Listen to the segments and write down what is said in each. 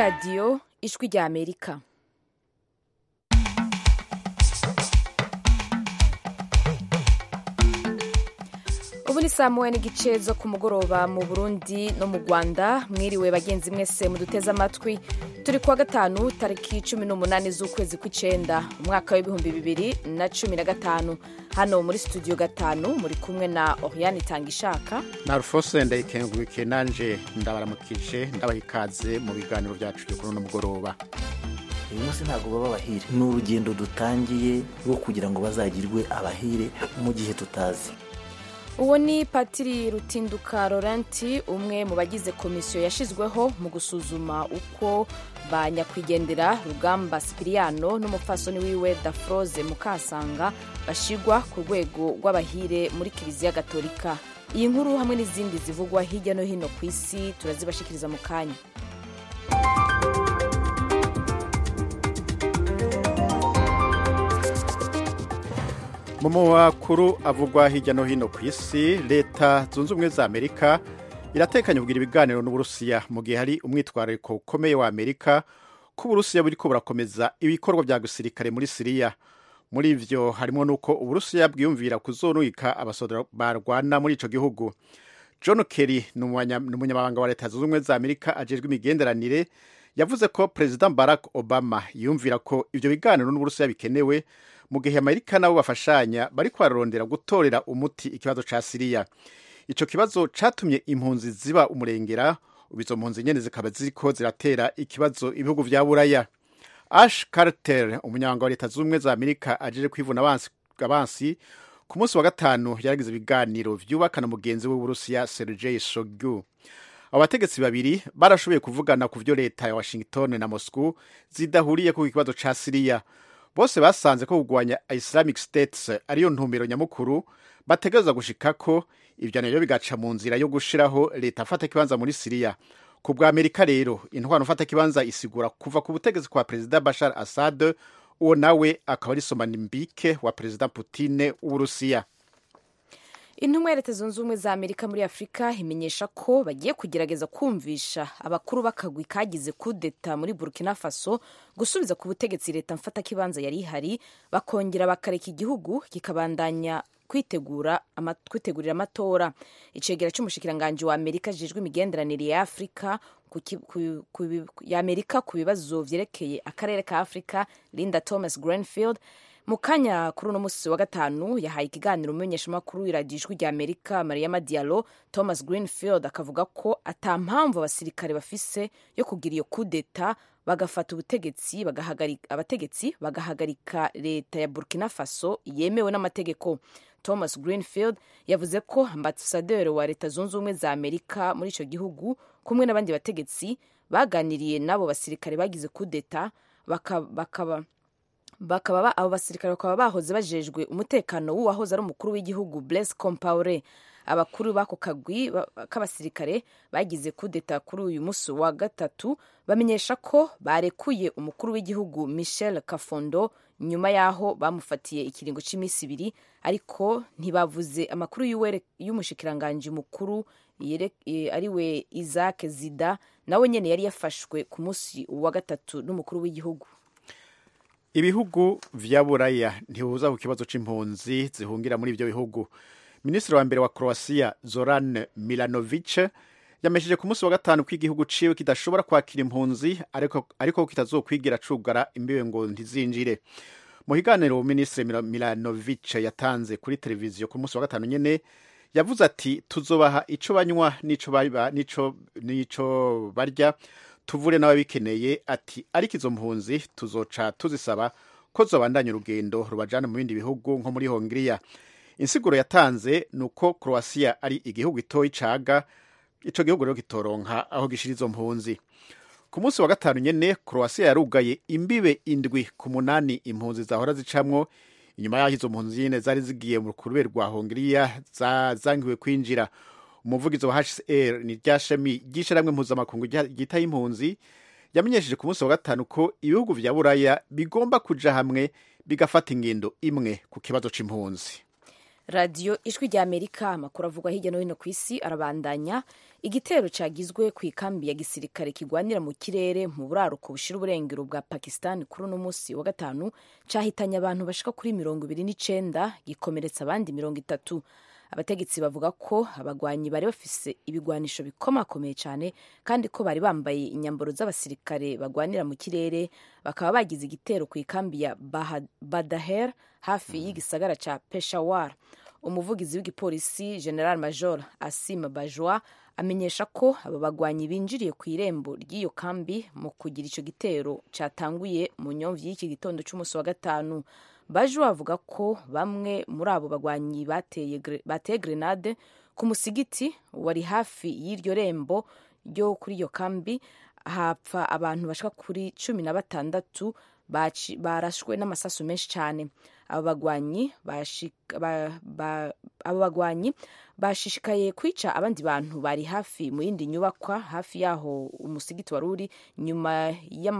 radiyo ijwi rya amerika ubu ni saa moya n'igice zo ku mugoroba mu burundi no mu rwanda mwiriwe bagenzi mwese muduteze amatwi turi kuwa gatanu tariki cumi n'umunani z'ukwezi kw'icenda umwaka w'ibihumbi bibiri na cumi na gatanu hano muri studio gatanu muri kumwe na oriane itangishaka na rufose ndayikengurukiye nanje ndabaramukije ndabaha ikaze mu biganiro byacu byo kuri uno mugoroba uyu munsi ntabwo baba abahire ni urugendo dutangiye rwo kugira ngo bazagirwe abahire mu gihe tutazi uwo ni patiri rutinduka laurenti umwe mu bagize komisiyo yashyizweho mu gusuzuma uko ba nyakwigendera rugamba sipiriyano n'umupfasoni wiwe dafroze mukasanga bashigwa ku rwego rw'abahire muri kiliziya gatolika iyi nkuru hamwe n'izindi zivugwa hirya no hino ku isi turazibashikiriza mu kanya mu makuru avugwa hirya no hino ku isi leta zunze ubumwe za amerika iratekanya kugira ibiganiro n'uburusiya mu gihe hari umwitwarariko ukomeye wa amerika ko uburusiya buriko burakomeza ibikorwa bya gisirikare muri siriya muri ivyo harimo n'uko uburusiya bwiyumvira kuzonwika abasoda barwana muri ico gihugu john kerry ni umunyamabanga wa leta zunze ubumwe za amerika ajejwe imigenderanire yavuze ko perezida barack obama yumvira ko ivyo biganiro n'uburusiya bikenewe mu gihe amerika nabo bafashanya bariko bararondera gutorera umuti ikibazo ca siriya ico kibazo catumye impunzi ziba umurengera ubu izo mpunzi nyene zikaba ziriko ziratera ikibazo ibihugu vya buraya ash carter umunyamabanga wa leta zunze ubumwe za amerika ajeje kwivuna abansi, abansi ku munsi wa gatanu yaragize ibiganiro vyubakana mugenzi we w'uburusiya sergei shogu abo bategetsi babiri barashoboye kuvugana ku vyo leta ya washington na moscow zidahuriye ku kibazo ca siriya bose basanze ko kurwanya islamic states ariyo ntumbero nyamukuru bategereza gushikako ivyo navyo bigaca mu nzira yo gushiraho leta afata kibanza muri siriya ku bwa amerika rero intwaro mfata kibanza isigura kuva ku butegetsi kwa perezida bashar assad uwo nawe akaba ari somanimbike wa perezida putine w'uburusiya intumwa ya leta zunze ubumwe za amerika muri afurika imenyesha ko bagiye kugerageza kumvisha abakuru b'akagwi kagize kudeta muri burkina faso gusubiza ku butegetsi leta mfatakibanza yari ihari bakongera bakareka igihugu kikabandanya kwitegura ama, kwitegurira amatora icegera c'umushikiranganji wa amerika ajejwe imigenderanire ya afurika ya amerika ku bibazo vyerekeye akarere ka afurika linda thomas grenfield mu kanya kuri uno musi wa gatanu yahaye ikiganiro umumenyeshamakuru iradiyo ijwi rya amerika mariama diallo thomas greenfield akavuga ko ata mpamvu abasirikare bafise yo kugira iyo kudeta bagafata ubutegetsi abategetsi bagahagarika leta ya burkina faso yemewe n'amategeko thomas greenfield yavuze ko ambasaderi wa leta zunze ubumwe za amerika muri icyo gihugu kumwe n'abandi bategetsi baganiriye n'abo basirikare bagize kudeta bakaba bakaba abo basirikare bakaba bahoze bajejwe umutekano w'uwahoze ari umukuru w'igihugu Blaise Compaore abakuru b'ako kagwi k'abasirikare bagize kudeta kuri uyu munsi wa gatatu bamenyesha ko barekuye umukuru w'igihugu Michel Kafondo nyuma y'aho bamufatiye ikiringo cy'iminsi ibiri ariko ntibavuze amakuru y'umushikiranganji mukuru ariwe Isaac Zida nawe nyene yari yafashwe ku munsi wa gatatu n'umukuru w'igihugu ibihugu vya buraya ntihuza ku kibazo c'impunzi zihungira muri ivyo bihugu minisitiri wa mbere wa croatia zoran milanovic yamesheje ku munsi wa gatanu ko igihugu ciwe kidashobora kwakira impunzi ariko, ariko kitazokwigira cugara imbibe ngo ntizinjire mu kiganiro minisitiri milanovic yatanze kuri televiziyo ku munsi wa gatanu nyene yavuze ati tuzobaha ico banywa n'ico barya tuvure n'ababikeneye ati ariko izo mpunzi tuzoca tuzisaba ko zobandanya urugendo rubajana mu bindi bihugu nko muri hongiriya insiguro yatanze ni uko croatia ari igihugu itoyi caga ico gihugu rero kitoronka aho gishira izo mpunzi ku munsi wa gatanu nyene croatia yarugaye imbibe indwi ku munani impunzi zahora zicamwo inyuma y'aho izo mpunzi nyene zari zigiye mu rukube rwa hongiriya zangiwe kwinjira umuvugizi wa hcr ni rya shami ry'ishyirahamwe mpuzamakungu ryitaho impunzi yamenyesheje ku munsi wa gatanu ko ibihugu vya buraya bigomba kuja hamwe bigafata ingendo imwe ku kibazo c'impunzi radiyo ijwi rya amerika amakuru avugwa hirya no hino ku isi arabandanya igitero cyagizwe ku ikambi ya gisirikare kigwanira mu kirere mu buraruko bushira uburengero bwa pakistan kuri uno munsi wa gatanu cyahitanye abantu bashika kuri mirongo ibiri n'icenda gikomeretsa abandi mirongo itatu abategetsi bavuga ko abagwanyi bari bafise ibigwanisho bikomakomeye cyane kandi ko bari bambaye inyambaro z'abasirikare bagwanira mu kirere bakaba bagize igitero ku ikambi ya badaher hafi y'igisagara ca peshawar umuvugizi w'igipolisi general major asima bajwa amenyesha ko aba bagwanyi binjiriye ku irembo ry'iyo kambi mu kugira ico gitero catanguye mu nyomvyi y'iki gitondo c'umunsi wa gatanu bajwa avuga ko bamwe muri abo bagwanyi bateye, bateye grenade ku musigiti wari hafi y'iryo rembo ryo kuri iyo kambi hapfa abantu bashika kuri cumi na batandatu barashwe n'amasasu menshi cyane abo bagwanyi abo bagwanyi bashishikaye kwica abandi bantu bari hafi mu yindi nyubakwa hafi yaho umusigiti wari uri nyuma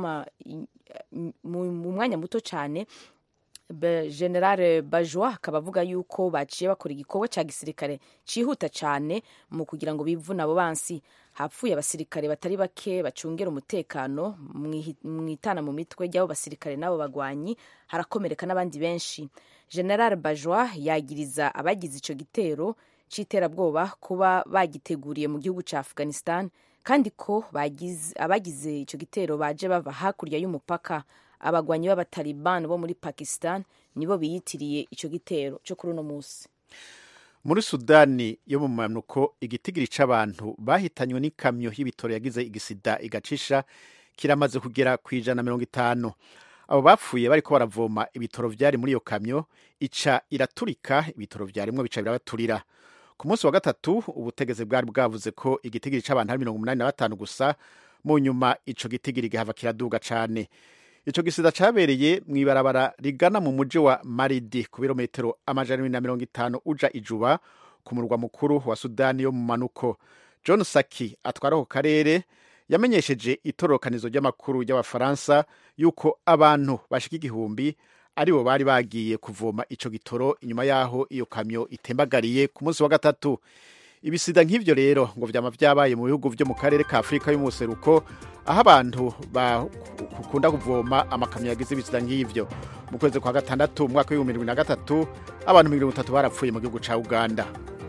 mu mwanya muto cyane generale bajwa akaba avuga yuko baciye bakora igikorwa cya gisirikare cyihuta cyane mu kugira ngo bivune abo bansi hapfuye abasirikare batari bake bacungera umutekano mu itana mu mitwe ry'abo basirikare n'abo bagwanyi harakomereka n'abandi benshi general bajwa yagiriza abagize icyo gitero cy'iterabwoba kuba bagiteguriye mu gihugu cya afghanistan kandi ko abagize icyo gitero baje bava hakurya y'umupaka abagwanyi b'abataliban bo muri pakistan nibo biyitiriye icyo gitero cyo kuri uno munsi muri sudani yo mu manuko igitigiri c'abantu bahitanywe n'ikamyo y'ibitoro yagize igisida igacisha kiramaze kugera ku ijana mirongo itanu abo bapfuye bariko baravoma ibitoro vyari muri iyo kamyo ica iraturika ibitoro vyarimwo bica birabaturira ku munsi wa gatatu ubutegetsi bwari bwavuze ko igitigiri c'abantu ari mirongo umunani na batanu gusa mu nyuma ico gitigiri gihava kiraduga cane ico gisida cabereye mw'ibarabara rigana mu muji wa maridi ku birometero amajana na mirongo itanu uja ijuba ku murwa mukuru wa sudani yo mu manuko john saki atwara ako karere yamenyesheje itororokanizo ry'amakuru y'abafaransa yuko abantu bashika igihumbi aribo bari bagiye kuvoma ico gitoro inyuma yaho iyo kamyo itembagariye ku munsi wa gatatu ibisida nk'ivyo rero ngo vyama vyabaye mu bihugu vyo mu karere ka afurika y'umuseruko aho abantu bakunda kuvoma amakamyo yagize ibisida nk'ivyo mu kwezi kwa gatandatu mu mwaka w'ibihumbi bibiri na gatatu abantu mirongo itatu barapfuye mu gihugu ca uganda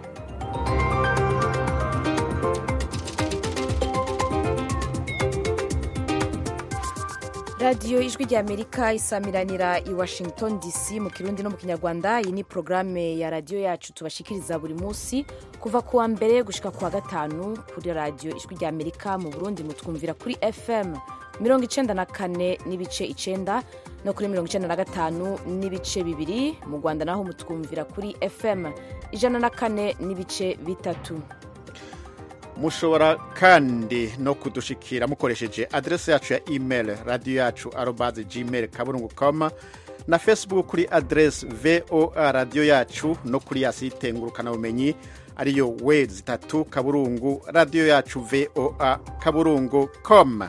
radiyo ijwi rya amerika isamiranira i washington dc mu kirundi no mu kinyarwanda iyi ni porogaramu ya radiyo yacu tubashikiriza buri munsi kuva ku wa mbere gushika ku wa gatanu kuri radiyo ijwi rya amerika mu burundi mutwumvira kuri fm mirongo icenda na kane n'ibice icenda no kuri mirongo icenda na gatanu n'ibice bibiri mu rwanda naho mutwumvira kuri fm ijana na kane n'ibice bitatu mushobora kandi no kudushikira mukoresheje adrese yacu ya email radiyo yacu arobaze gmail kaburungu com na facebook kuri adrese voa radiyo yacu no kuri ya site ngurukanabumenyi ariyo we zitatu kaburungu radiyo yacu voa kaburungu com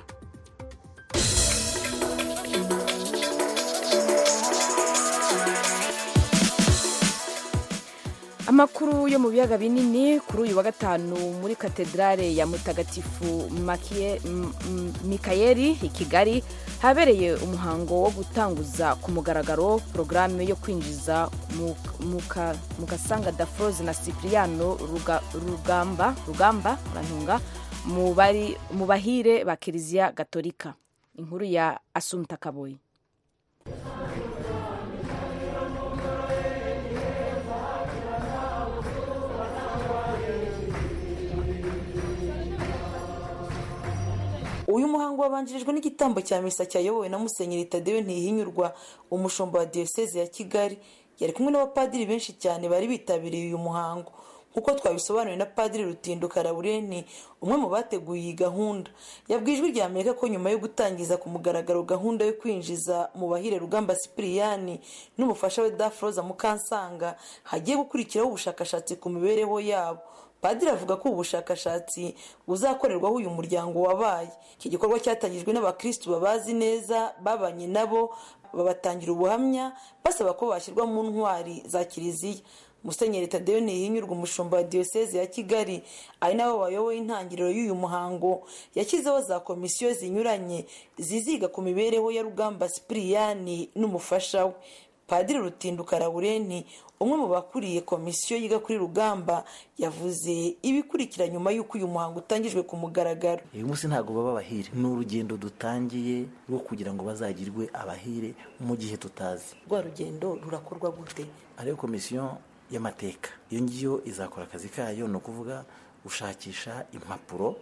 amakuru yo mu biyaga binini kuri uyu wa gatanu muri katedrale ya mutagatifu mikayeli i kigali habereye umuhango wo gutanguza ku mugaragaro porogaramu yo kwinjiza mu gasanga dafroze na cipriano rugamba rugamba rantunga mu bahire ba kiliziya gatolika inkuru ya asumta kaboyi uyu muhango wabanjirijwe n'igitambo cya misa cyayobowe na musenyeri tadeyo ntihinyurwa umushumba wa diyoseze ya kigali yari kumwe n'abapadiri benshi cyane bari bitabiriye uyu muhango nk'uko twabisobanuriwe na padiri rutindo karabureni umwe mu bateguye iyi gahunda yabwiye ijwi rya amerika ko nyuma yo gutangiza ku mugaragaro gahunda yo kwinjiza mu bahire rugamba sipiriyani n'umufasha we dafroza mukansanga hagiye gukurikiraho ubushakashatsi ku mibereho yabo padiri avuga ko ubu bushakashatsi buzakorerwaho uyu muryango wabaye iki gikorwa cyatangijwe n'abakirisitu babazi neza babanye nabo babatangira ubuhamya basaba ko bashyirwa mu ntwari za kiliziya musenyeri tadeyo ntihinyurwa umushumba wa diyoseze ya kigali ari nabo bayoboye intangiriro y'uyu muhango yashyizeho za komisiyo zinyuranye ziziga ku mibereho ya rugamba sipiriyani n'umufasha we padiri rutinduka laurenti umwe mu bakuriye komisiyo yiga kuri rugamba yavuze ibikurikira nyuma y'uko uyu muhango utangijwe ku mugaragaro uyu munsi ntabwo baba abahire ni urugendo dutangiye rwo kugira ngo bazagirwe abahire mu gihe tutazi rwa rugendo rurakorwa gute hariho komisiyo y'amateka iyo ngiyo izakora akazi kayo ni ukuvuga gushakisha impapuro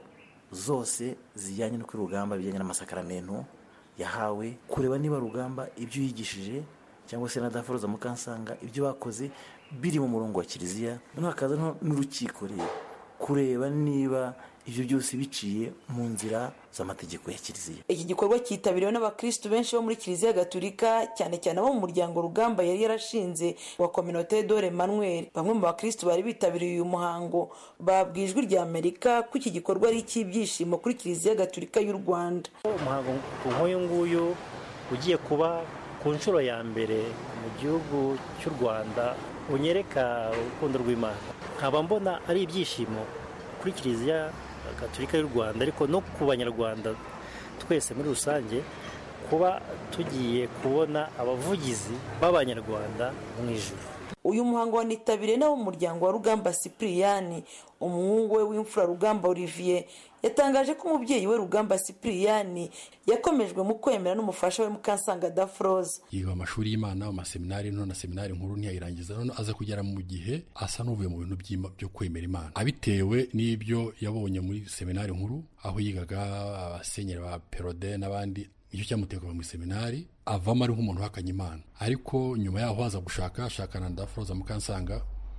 zose zijyanye no kuri rugamba bijyanye n'amasakaramentu yahawe kureba niba rugamba ibyo yigishije cyangwa se na daforoza mukansanga ibyo bakoze biri mu murongo wa kiliziya noneho hakaza n'urukiko rero kureba niba ibyo byose biciye mu nzira z'amategeko ya kiliziya iki gikorwa cyitabiriwe n'abakirisitu benshi bo muri kiliziya gatulika cyane cyane abo mu muryango rugamba yari yarashinze wa kominote dore manuel bamwe mu bakirisitu bari bitabiriye uyu muhango babwiye ijwi rya amerika ko iki gikorwa ari icy'ibyishimo kuri kiliziya gatulika y'u rwanda umuhango nk'uyu nguyu ugiye kuba ku nshuro ya mbere mu gihugu cy'u rwanda unyereka urukundo rw'imana nkaba mbona ari ibyishimo kuri kiliziya gatulika y'u rwanda ariko no ku banyarwanda twese muri rusange kuba tugiye kubona abavugizi b'abanyarwanda mu ijuru uyu muhango wanitabiriye n'abo mu muryango wa rugamba sipiriyani umuhungu we w'imfura rugamba olivier yatangaje ko umubyeyi we rugamba sipiriyani yakomejwe mu kwemera n'umufasha we mukansanga dafroze yiga amashuri y'imana mu maseminari nto na seminari nkuru ntiyayirangiza none aza kugera mu gihe asa n'uvuye mu bintu byo kwemera imana abitewe n'ibyo yabonye muri seminari nkuru aho yigaga abasenyeri ba perode n'abandi nicyo cyamutekaga mu seminari avamo ari nk'umuntu uhakanye imana ariko nyuma yaho aza gushaka ashakana na dafroza mukansanga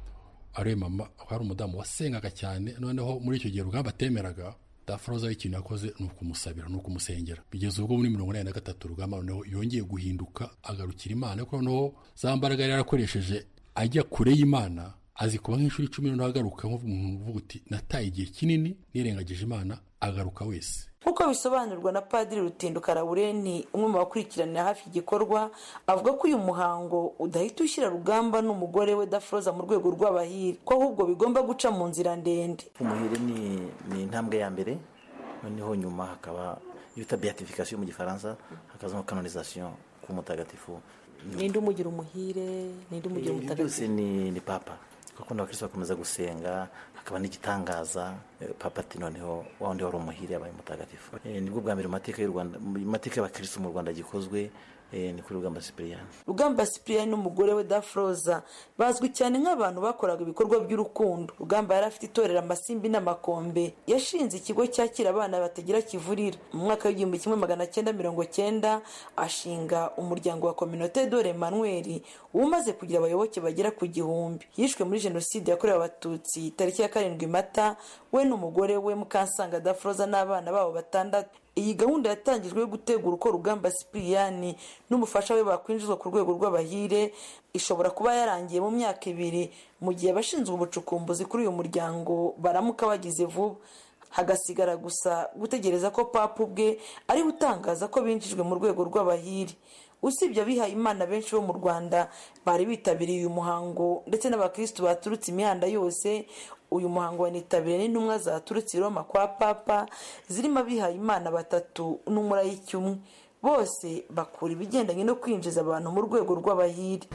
ari mama hari umudamu wasengaga cyane noneho muri icyo gihe rugamba atemeraga dafroza ikintu yakoze ni ukumusabira ni ukumusengera bigeze ubwo muri mirongo inani na gatatu rugamba noneho yongeye guhinduka agarukira imana ariko noneho za mbaraga yari yarakoresheje ajya kure y'imana azi kuba nk'inshuro icumi noneho agaruka nk'umuntu uvuga uti nataye igihe kinini nirengagije imana agaruka wese nk'uko bisobanurwa na padiri rutinduka laurenti umwe mu bakurikiranira hafi igikorwa avuga ko uyu muhango udahita ushyira rugamba n'umugore we dafroza mu rwego rw'abahire ko ahubwo bigomba guca mu nzira ndende umuhire ni ni intambwe ya mbere noneho nyuma hakaba iyo bita beatification mu gifaransa hakazamo canonization k'umutagatifu ninde umugira umuhire ninde umugira Ibi byose umutagatifu ni ni papa kuko abakristo bakomeza gusenga hakaba n'igitangaza eh, papa ati noneho wa wundi wari umuhire yabaye umutagatifu Eh, nibwo bwa mbere mu mateka y'u rwanda mu mateka y'abakristo mu rwanda gikozwe eh, ni kuri rugamba sipiriyani rugamba sipiriyani n'umugore we dafroza bazwi cyane nk'abantu bakoraga ibikorwa by'urukundo rugamba yari afite itorero amasimbi n'amakombe yashinze ikigo cyakira abana batagira kivurira mu mwaka w'igihumbi kimwe magana cyenda mirongo cyenda ashinga umuryango wa kominote dore manuel umaze kugira abayoboke bagera ku gihumbi yishwe muri jenoside yakorewe abatutsi tariki ya karindwi mata we n'umugore we mukansanga dafroza n'abana babo batandatu iyi gahunda yatangijwe yo gutegura uko rugamba sipiriyani n'umufasha we bakwinjizwa ku rwego rw'abahire ishobora kuba yarangiye mu myaka ibiri mu gihe abashinzwe ubucukumbuzi kuri uyu muryango baramuka bagize vuba hagasigara gusa gutegereza ko papa ubwe ariwe utangaza ko binjijwe mu rwego rw'abahire usibye abihaye imana benshi bo mu rwanda bari bitabiriye uyu muhango ndetse n'abakristu baturutse imihanda yose uyu muhango wanitabiriwe n'intumwa zaturutse i roma kwa papa zirimo abihaye imana batatu n'umurayiki umwe bose bakura ibigendanye no kwinjiza abantu mu rwego rw'abahire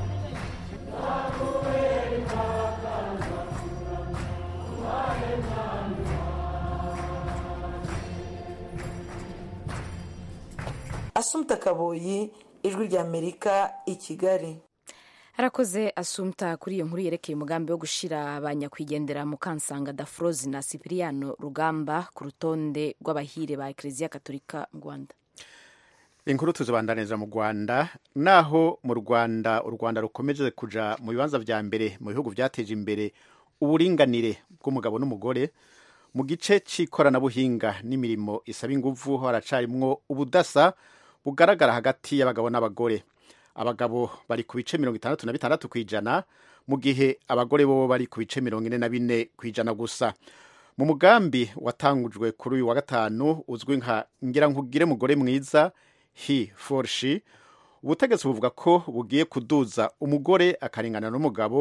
asumta kaboyi ijwi ry'amerika i kigali harakoze asumta kuri iyo nkuru yerekeye umugambi wo gushyira abanyakwigendera mu kansanga dafrozi na sipiriyano rugamba ku rutonde rw'abahire ba ekereziya katolika mu rwanda inkuru tuzibandaniriza mu rwanda naho mu rwanda u rwanda rukomeje kuja mu bibanza vya mbere mu bihugu vyateje imbere uburinganire bw'umugabo n'umugore mu gice c'ikoranabuhinga n'imirimo isaba inguvu haracarimwo ubudasa bugaragara hagati y'abagabo n'abagore abagabo bari ku bice mirongo itandatu na bitandatu ku ijana mu gihe abagore bo bari ku bice mirongo ine na bine ku ijana gusa mu mugambi watangujwe kuri uyu wa gatanu uzwi nka ngira nkugire mugore mwiza he for she ubutegetsi buvuga ko bugiye kuduza umugore akarengana n'umugabo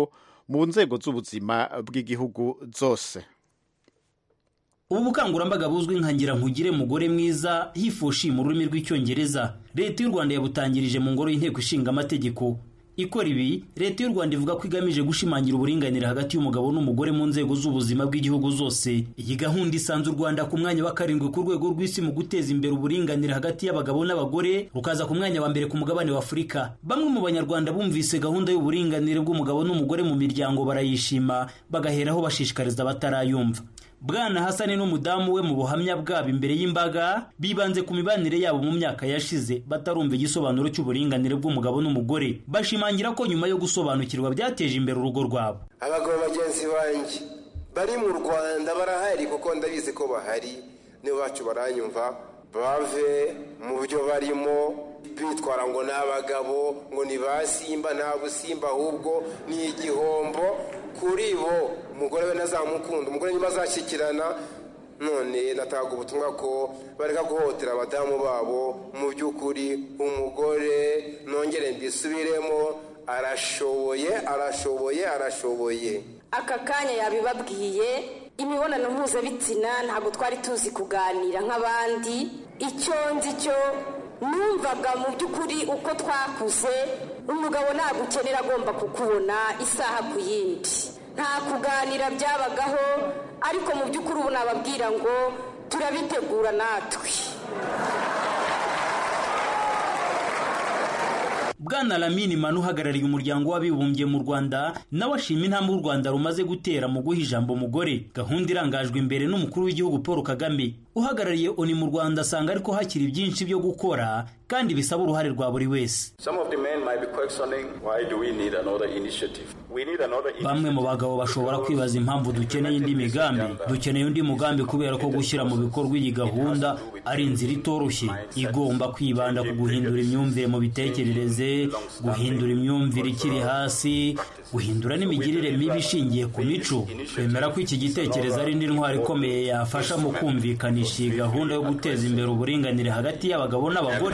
mu nzego z'ubuzima bw'igihugu zose ubu bukangurambaga buzwi nka ngira nkugire mugore mwiza hifushi mu rurimi rw'icyongereza leta y'u rwanda yabutangirije mu ngoro y'inteko ishinga amategeko ikora ibi leta y'u rwanda ivuga ko igamije gushimangira uburinganire hagati y'umugabo n'umugore mu nzego z'ubuzima bw'igihugu zose iyi gahunda isanze u rwanda ku mwanya wa karindwi ku rwego rw'isi mu guteza imbere uburinganire hagati y'abagabo n'abagore rukaza ku mwanya wa mbere ku mugabane wa afurika bamwe mu banyarwanda bumvise gahunda y'uburinganire bw'umugabo n'umugore mu miryango barayishima bagaheraho bashishikariza abatarayumva bwana hasani n'umudamu we mu buhamya bwabo imbere y'imbaga bibanze ku mibanire yabo mu myaka yashize batarumva igisobanuro cy'uburinganire bw'umugabo n'umugore bashimangira ko nyuma yo gusobanukirwa byateje imbere urugo rwabo abagabo bagenzi banjye bari mu rwanda barahari kuko ndabizi ko bahari nibo bacu baranyumva bave mu byo barimo bitwara ngo ni abagabo ngo ni ba simba nta busimba ahubwo ni igihombo kuri bo umugore we ntazamukunda umugore niba azashyikirana none natanga ubutumwa ko bareka guhotera abadamu babo mu by'ukuri umugore nongere mbisubiremo arashoboye arashoboye arashoboye aka kanya yabibabwiye imibonano mpuzabitsina ntabwo twari tuzi kuganira nk'abandi icyo nzi cyo numvaga mu by'ukuri uko twakuze umugabo ntabwo ukenera agomba kukubona isaha ku yindi nta kuganira byabagaho ariko mu by'ukuri ubu nababwira ngo turabitegura natwe bwana lamini manu uhagarariye umuryango w'abibumbye mu rwanda nawe ashima intambwe u rwanda rumaze gutera mu guha ijambo umugore gahunda irangajwe imbere n'umukuru w'igihugu paul kagame uhagarariye oni mu rwanda asanga ariko hakiri byinshi byo gukora kandi bisaba uruhare rwa buri wese bamwe mu bagabo bashobora kwibaza impamvu dukeneye indi migambi dukeneye undi mugambi kubera ko gushyira mu bikorwa iyi gahunda ari inzira itoroshye igomba kwibanda ku guhindura imyumvire mu bitekerereze guhindura imyumvire ikiri hasi guhindura n'imigirire mibi ishingiye ku mico twemera ko iki gitekerezo ari indi ntwaro ikomeye yafasha mu kumvikanisha iyi gahunda yo guteza imbere uburinganire hagati y'abagabo n'abagore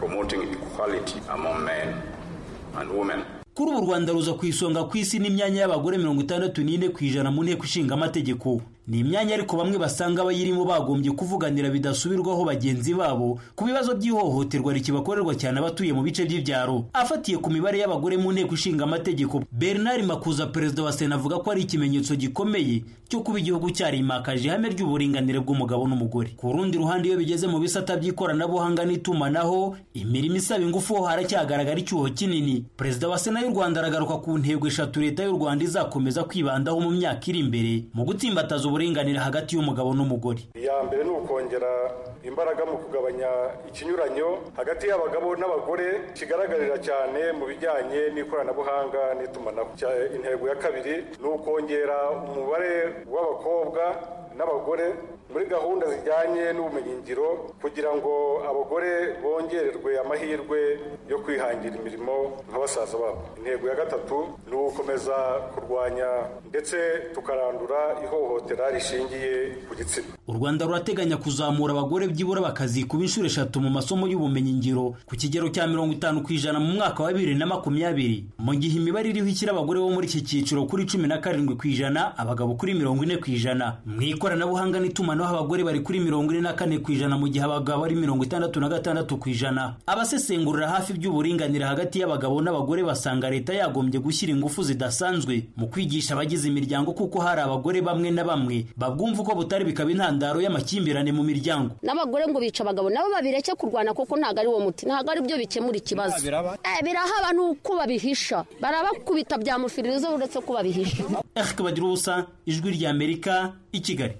kuri ubu u rwanda ruza ku isonga ku isi n'imyanya y'abagore mirongo itandatu n'ine ku ijana mu nteko ishinga amategeko ni imyanya ariko bamwe basanga abayirimo bagombye kuvuganira bidasubirwaho bagenzi babo ku bibazo by'ihohoterwa rikibakorerwa cyane abatuye mu bice by'ibyaro afatiye ku mibare y'abagore mu nteko ishinga amategeko bernard makuza perezida wa sena avuga ko ari ikimenyetso gikomeye cyo kuba igihugu cyarimakaje ihame ry'uburinganire bw'umugabo n'umugore ku rundi ruhande iyo bigeze mu bisata by'ikoranabuhanga n'itumanaho imirimo isaba ingufu ho haracyagaragara icyuho kinini perezida wa sena y'u rwanda aragaruka ku ntego eshatu leta y'u rwanda izakomeza kwibandaho mu myaka iri imbere mu gutsimbataza uburinganire hagati y'umugabo n'umugore iya mbere ni ukongera imbaraga mu kugabanya ikinyuranyo hagati y'abagabo n'abagore kigaragarira cyane mu bijyanye n'ikoranabuhanga n'itumanaho intego ya kabiri ni ukongera umubare w'abakobwa n'abagore muri gahunda zijyanye n'ubumenyingiro kugira ngo abagore bongererwe amahirwe yo kwihangira imirimo nka basaza babo intego ya gatatu ni ugukomeza kurwanya ndetse tukarandura ihohotera rishingiye ku gitsina u rwanda rurateganya kuzamura abagore byibura bakazikuba inshuro eshatu mu masomo y'ubumenyingiro ku kigero cya mirongo itanu ku ijana mu mwaka wa bibiri na makumyabiri mu gihe imibare iriho ishyira abagore bo muri iki cyiciro kuri cumi na karindwi ku ijana abagabo kuri mirongo ine ku ijana mu ikoranabuhanga n'itumanaho abagore bari kuri mirongo ine na kane ku ijana mu gihe abagabo ari mirongo itandatu na gatandatu ku ijana abasesengurira hafi by'uburinganire hagati y'abagabo n'abagore basanga leta yagombye gushyira ingufu zidasanzwe mu kwigisha abagize imiryango kuko hari abagore bamwe na bamwe babwumva uko butari bikaba intandaro y'amakimbirane mu miryango n'abagore ngo bica abagabo nabo babireke kurwana kuko ntabwo ari wo muti ntabwo ari byo bikemura ikibazo birahaba nuko babihisha barabakubita byamufiririza uretse ko babihisha eric bagira ubusa ijwi ry'amerika i kigali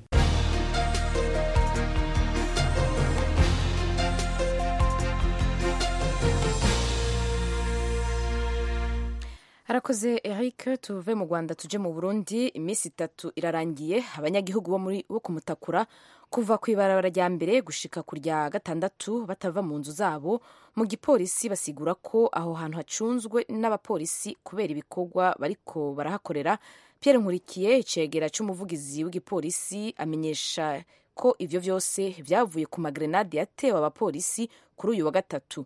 harakoze eric tuve mu rwanda tuje mu burundi iminsi itatu irarangiye abanyagihugu bo muri bo kumutakura kuva ku ibarabara rya mbere gushika ku rya gatandatu batava mu nzu zabo mu gipolisi basigura ko aho hantu hacunzwe n'abapolisi kubera ibikorwa bariko barahakorera pierre nkurikiye icegera c'umuvugizi w'igipolisi amenyesha ko ivyo vyose vyavuye ku magrenade yatewe abapolisi kuri uyu wa gatatu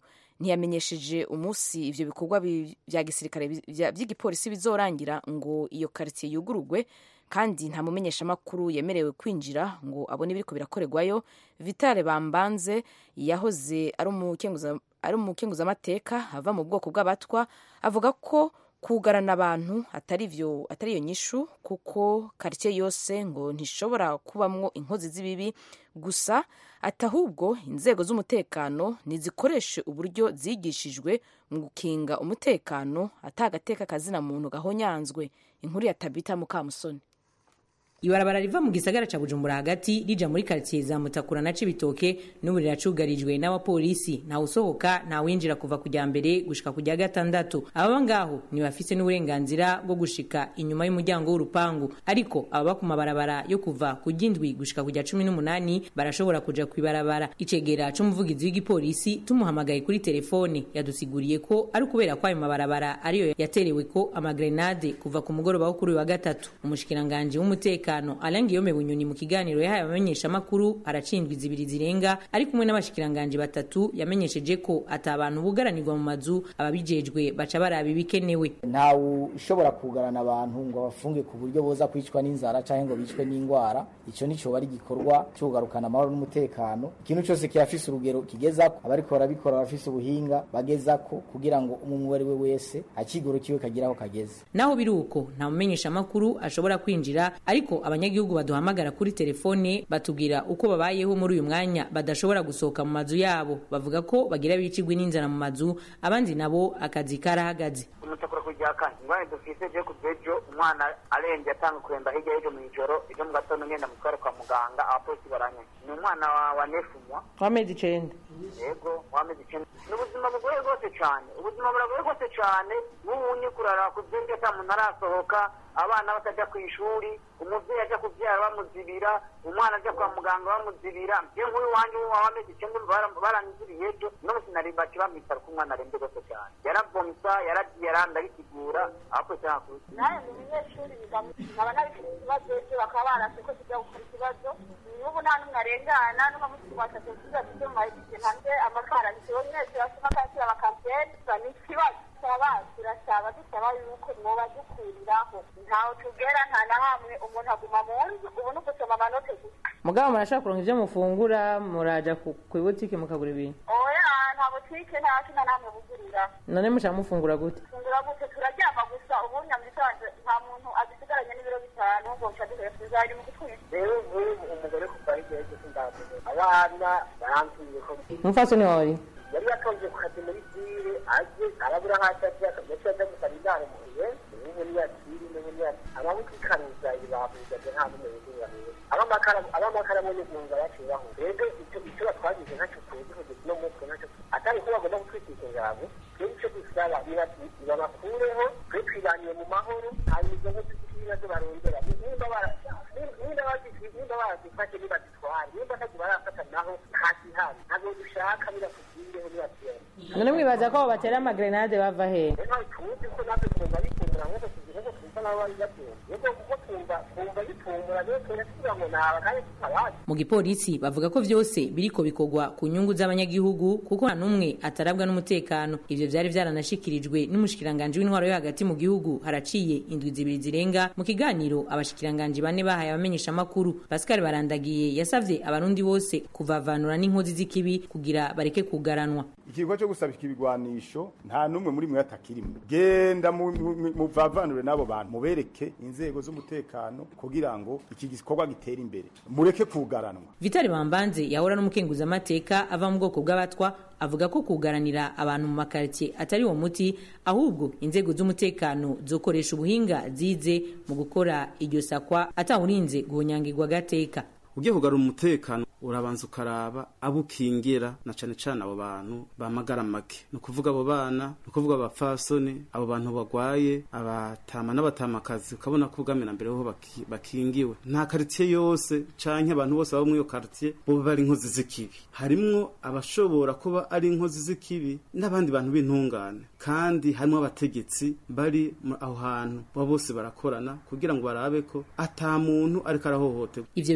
ntiyamenyesheje umunsi ivyo bikorwa bi- vya gisirikare bi- vya- vy'igipolisi bizorangira ngo iyo quartier yugurugwe kandi nta mumenyeshamakuru yemerewe kwinjira ngo abone ibiriko birakorerwayo vitale bambanze yahoze ari umukenguza- ari umukenguzamateka ava mu bwoko bw'abatwa avuga ko kugarana abantu atari vyo atari iyo nyishu kuko quartier yose ngo ntishobora kubamwo inkozi z'ibibi gusa ati ahubwo inzego z'umutekano nizikoreshe uburyo zigishijwe mu gukinga umutekano atagateka kazina muntu gahonyanzwe inkuru ya tabita mukamusoni ibarabara riva mu gisagara ca bujumbura hagati rija muri karitsiye za mutakura na cibitoke n'ubu riracugarijwe n'abapolisi ntawe usohoka ntawinjira kuva kujya mbere gushika kujya gatandatu ababa ngaho ntibafise n'uburenganzira bwo gushika inyuma y'umuryango w'urupangu ariko ababa ku mabarabara yo kuva ku ry'indwi gushika kujya cumi n'umunani barashobora kuja kw'ibarabara icegera c'umuvugizi w'igipolisi tumuhamagaye kuri telefone yadusiguriye ko ari ukubera ko ayo mabarabara ariyo yaterewe ko amagrenade kuva ku mugoroba wo kuri uyu wa gatatu umushikiranganji w'umutekano Alain Guillaume Bunyoni mu kiganiro yahaye abamenyeshamakuru aracindwa izibiri zirenga ari kumwe n'abashikiranganji batatu yamenyesheje ko ata abantu bugaranirwa mu mazu ababijejwe baca baraba ibikenewe ntawe ushobora kugarana abantu ngo abafunge ku buryo boza kwicwa n'inzara cyangwa ngo bicwe n'indwara icyo ni cyo ari igikorwa cyo kugarukana amahoro n'umutekano ikintu cyose kiyafise urugero kigezako abariko barabikora bafise ubuhinga bagezako kugira ngo umwe uwo ari we wese akigoro kiwe kagira aho kageze naho biri uko nta mumenyeshamakuru ashobora kwinjira ariko abanyagihugu baduhamagara kuri telefone batubwira uko babayeho muri uyu mwanya badashobora gusohoka mu mazu yabo bavuga ko bagira bicigwe n'inzara mu mazu abandi nabo akazi karahagaze umutakura kujya kane ingwani dufise je kuvejo umwana arembye atanga kuremba hirya y'ejo mw'ijoro ejo mu gatondo ngenda mutware kwa muganga abapolisi baranye ni umwana wa, wa nefumwa w'amezi icenda yego wameze icenda ni ubuzima bugoye rwose cane ubuzima buragoye rwose cane nk'ubunye kurara ku vyinshi ata muntu arasohoka abana bataja ku ishuri umuvyeyi aja kuvyara bamuzibira umwana aja kwa muganga bamuzibira je nk'uyu wanje w'amezi icenda baranyiziriye ejo no sinari baci bamwitara ko umwana arembe rwose cane yaravomisa yaragiye arandabisigura abapolisi ntakuzi nawe mu banyeshuri nkaba nabifite ikibazo ejo bakaba barase ko tujya gukora ikibazo n'ubu nta n'umwe arengana n'umunsi twashatse kugira tujye mu mayinite hanze amakara ntikiwe mwese basoma kakira bakampiyeni ni ikibazo turaba turasaba dusaba yuko mwoba dukuriraho ntawe tugera nta na hamwe umuntu aguma mu nzu ubu ni ugusoma amanote gusa mugabo murashaka kuronka ivyo mufungura muraja ku ibutike mukagura ibintu oya nta butike nta kina namwe bugurira none mushaka mufungura gute fungura gute turaryama gusa ubu nyamisanze nta muntu agisigaranye n'ibiro bitanu ngo nca duhere tuzari mu gutwita rero nk'ubu umugore kuva hirya y'ejo sindavuze abana barambwiye ko umufasoni wawe yari yatonze ku kazi muri sire aje arabura hasi ati akamuco aja gusaba indaro muhiye ubu niyakiri n'ubu niyakiri abamukikaruza ibabuzaje nta n'umwe yiguraniye abamakara bo n'ugunga baciye baho rero icyo icyo batwagize ntacyo tuzi kugeza uno munsi ntacyo atari ko bagomba gutwikira ingabo rero icyo dusaba babakureho twe twibaniye mu mahoro hanyuma izo nkozi z'ibibazo barondera nimba nimba nimba barazifashe nibazitware nimba ntabwo barafata naho hasi hasi ntabwo dushaka birakubwireho nibakiyemo none mwibaza ko batera amagrenade bava hehe rero tuzi ko natwe twumva bikundira nk'uko tuzi nk'uko twumva n'abo bari batunze rero kuko twumva twumva bitumbura rero twese tugira ngo naba kandi tutabazi mu gipolisi bavuga ko vyose biriko bikorwa ku nyungu z'abanyagihugu kuko nta n'umwe atarabwa n'umutekano ivyo vyari vyaranashikirijwe n'umushikiranganji w'intwaro yo hagati mu gihugu haraciye indwi zibiri zirenga mu kiganiro abashikiranganji bane bahaye abamenyeshamakuru pascal barandagiye yasavye abarundi bose kuvavanura n'inkozi z'ikibi kugira bareke kugaranwa ikigo cyo gusabika ibigwanisho nta n'umwe muri mwe atakirimo genda muvavanure n'abo bantu mubereke inzego z'umutekano kugira ngo iki gikorwa gitere imbere mureke kugaranwa vitali bambanze yahora n'umukenguzamateka ava mu bwoko bw'abatwa avuga ko kugaranira abantu mu makaritsiye atari uwo muti ahubwo inzego z'umutekano zokoresha ubuhinga zize mu gukora iryo sakwa atawurinze guhonyangirwa agateka ugiye kugarura umutekano urabanza ukaraba abo ukingira na cane cane abo bantu bamagara make ni ukuvuga abo bana ni ukuvuga abapfasoni abo bantu bagwaye abatama n'abatamakazi ukabona ko ubwamena mbere ho baki, bakingiwe nta karitsiye yose canke abantu bose baba muri iyo karitsiye boba bari inkozi z'ikibi harimwo abashobora kuba ari inkozi z'ikibi n'abandi bantu b'intungane kandi harimwo abategetsi bari aho hantu baba bose barakorana kugira ngo barabe ko ata muntu ariko arahohoterwa ivyo bintu vyo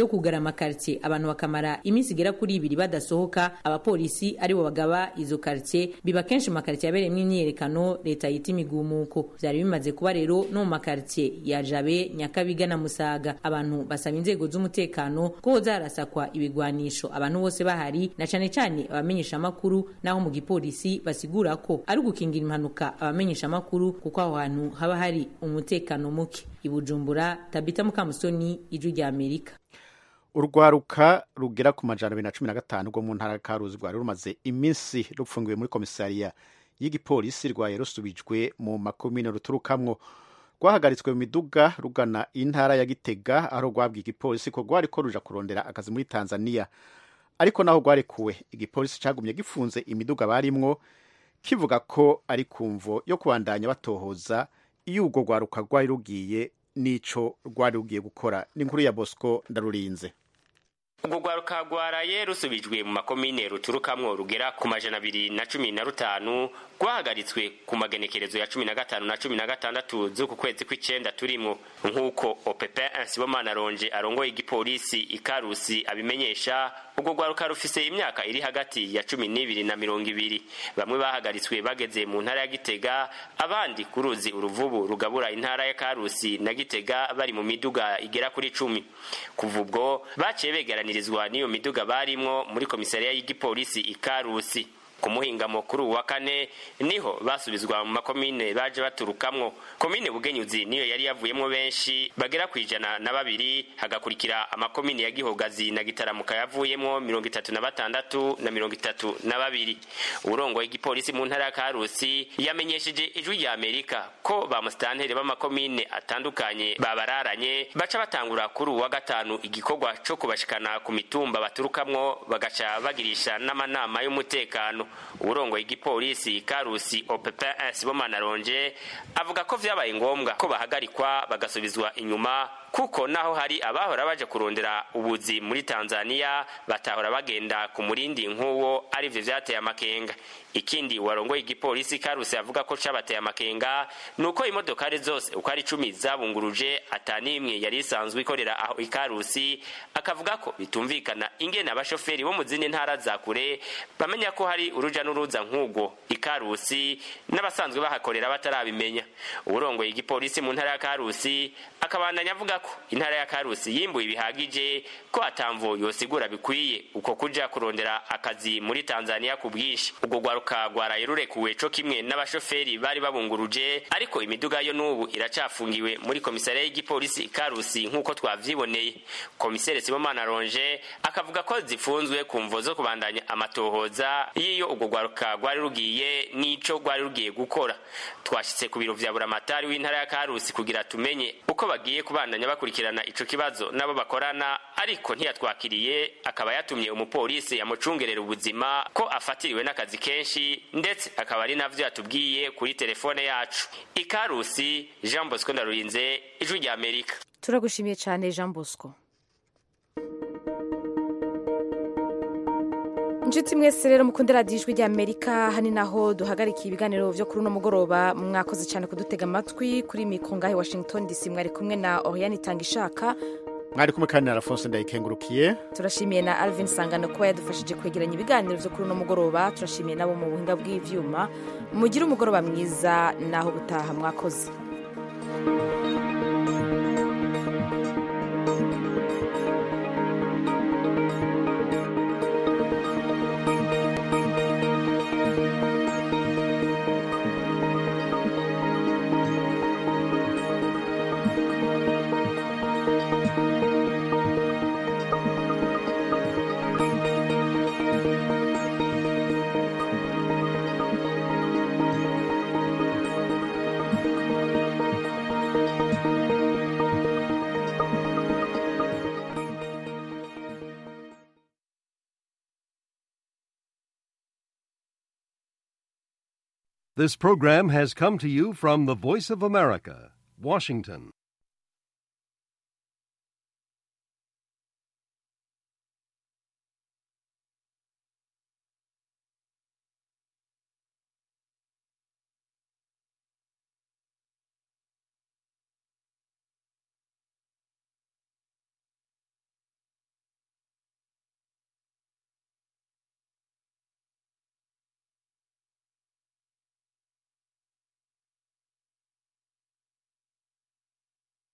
vyo kugara amakartie abantu bakamara iminsi igera kuri ibiri badasohoka abapolisi aribo bagaba izo kartie biba kenshi mu makartie yabereyemwo imyiyerekano leta yita imigumuko vyari bimaze kuba rero no mu makartie ya jabe nyakabiga na musaga abantu basaba inzego z'umutekano ko hoza harasakwa ibigwanisho abantu bose bahari na cane cane abamenyesha amakuru naho mu gipolisi basigura ko ari ugukingira impanuka abamenyesha amakuru kuko aho hantu haba hari umutekano muke ibujumbura tabita mukamusoni ijwi rya amerika urwaruka rugera ku majana abiri na cumi na gatanu rwo mu ntara ya karuzi rwari rumaze iminsi rupfungiwe muri komisariya y'igipolisi rwaye rusubijwe mu makomine ruturukamwo rwahagaritswe mu miduga rugana intara ya gitega aho rwabwiye igipolisi ko rwari ko ruja kurondera akazi muri tanzania ariko naho rwarekuwe igipolisi cagumye gifunze imiduga barimwo kivuga ko ari kumvo yo kubandanya batohoza iyo urwo rwaruka rwari rugiye n'ico rwari rugiye gukora ni inkuru ya bosco ndarurinze urwo rwaruka rwaraye rusubijwe mu makomine ruturukamwo rugera ku majana abiri na cumi na rutanu rwahagaritswe ku magenekerezo ya cumi na gatanu na cumi na gatandatu z'uku kwezi kw'icenda turimwo nk'uko opepe nsibomana ronje arongoye igipolisi ikarusi abimenyesha urwo rwaruka rufise imyaka iri hagati ya cumi n'ibiri na mirongo ibiri bamwe bahagaritswe bageze mu ntara ya gitega abandi ku ruzi uruvubu rugabura intara ya karusi na gitega bari mu miduga igera kuri cumi kuva ubwo baciye begeranirizwa n'iyo miduga barimwo muri komisariya y'igipolisi ikarusi ku muhingamo kuri uwa kane niho basubizwa mu makomine baje baturukamwo komine bugenyuzi niyo yari yavuyemwo benshi bagera ku ijana na babiri hagakurikira amakomine ya gihogazi na gitaramuka yavuyemwo mirongo itatu na batandatu na mirongo itatu na babiri uburongoye igipolisi mu ntara ya karusi yamenyesheje ijwi rya amerika ko ba musitanteri b'amakomine atandukanye babararanye baca batangura kuri uwa gatanu igikorwa co kubashikana ku mitumba baturukamwo bagaca bagirisha n'amanama y'umutekano uburongoye igipolisi karusi opepe sibomana ronje avuga ko vyabaye ngombwa ko bahagarikwa bagasubizwa inyuma kuko naho hari abahora baje kurondera ubuzi muri tanzania batahora bagenda ku murindi nk'uwo arivyo vyateye amakenga ikindi warongoye igipolisi karusi avuga ko cabateye amakenga nuko imodokari zose uko ari icumi zabunguruje atanimwe yari isanzwe ikorera aho ikarusi akavuga ko bitumvikana ingene abashoferi bo mu zindi ntara za kure bamenya ko hari uruja n'uruza nk'ubwo ikarusi n'abasanzwe bahakorera batarabimenya uburongoye igipolisi mu ntara ya karusi akabandanya avuga ko intara ya karusi yimbuye bihagije ko atamvo yosigura bikwiye uko kuja kurondera akazi muri tanzania ku bwinshi ubwo rwaruka rwaraye rurekuwe co kimwe n'abashoferi bari babunguruje ariko imiduga yo n'ubu iracafungiwe muri komisariya y'igipolisi karusi nk'uko twavyiboneye komisere sibomana ronje akavuga ko zifunzwe ku mvo zo kubandanya amatohoza y'iyo ubwo rwaruka rwari rugiye n'ico rwari rugiye gukora twashitse ku biro vya buramatari w'intara ya karusi kugira tumenye uko bagiye kubandanya bakurikirana ico kibazo nabo bakorana ariko ntiyatwakiriye akaba yatumye umupolisi yamucungerera ubuzima ko afatiriwe n'akazi kenshi ndetse akaba ari navyo yatubwiye kuri telefone yacu ikarusi jean bosco ndarurinze ijwi rya amerika turagushimiye cyane jean bosco inshuti mwese rero mukunde radiyo ijwi rya amerika hani naho duhagarikiye ibiganiro byo kuri uno mugoroba mwakoze cyane kudutega amatwi kuri mikoro ngahe washington dc mwari kumwe na oriyani itanga ishaka mwari kumwe kandi na alphonse ndayikengurukiye turashimiye na alvin sangano kuba yadufashije kwegeranya ibiganiro byo kuri uno mugoroba turashimiye nabo mu buhinga bw'ibyuma mugire umugoroba mwiza naho gutaha mwakoze This program has come to you from the Voice of America, Washington.